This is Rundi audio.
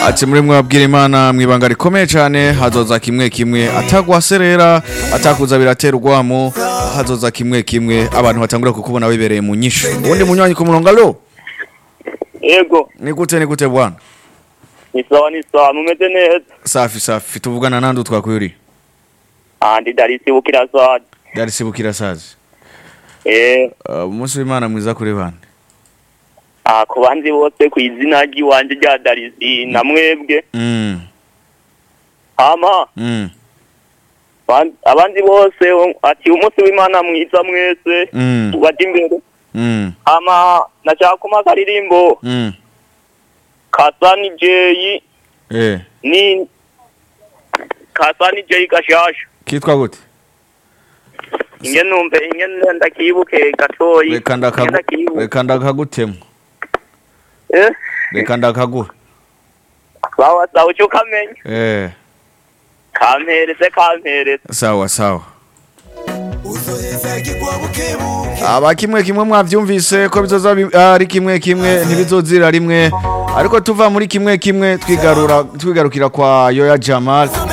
ati muri mwabwira imana mwibanga rikomeye cyane hazoza kimwe kimwe atagwaserera atakuza biratera urwamo hazoza kimwe kimwe abantu batangura kukubona wibereye mu nyishu ubundi munywanyi ku murongo alo Ego, ni gute ni gute bwana ni sawa ni sawa, mumeze neza. safi safi tuvugana nandi utwakwiri Ah, ndi Darisi Bukirasazi. darisi bukira sazi Eh, Uh, umunsi w'imana mwiza kuri bande ah, ku bandi bose ku izina ry'iwanje rya Darisi na mwebwe. mm. Hama, mm. ban- abandi bose um, ati umunsi w'Imana mwiza mwese. mm. Ubaje imbere. mm. Hama, nashaka kuma akaririmbo mm. Kasani Jay eh ni Kasani Jay gashasha. kitwa gute Inge numve inge ndakibuke gatoyi. reka Inge ndakagu- ndakibuke. reka ndakagutema Eh, reka ndakaguhe sawa sawa uco kamenya. eh Kampereze kampereze. sawa sawa aba kimwe kimwe mwavyumvise ko bizoza bi- ari kimwe kimwe ntibizozira rimwe ariko tuva muri kimwe kimwe twigarura twigarukira kwa Yoya Jamal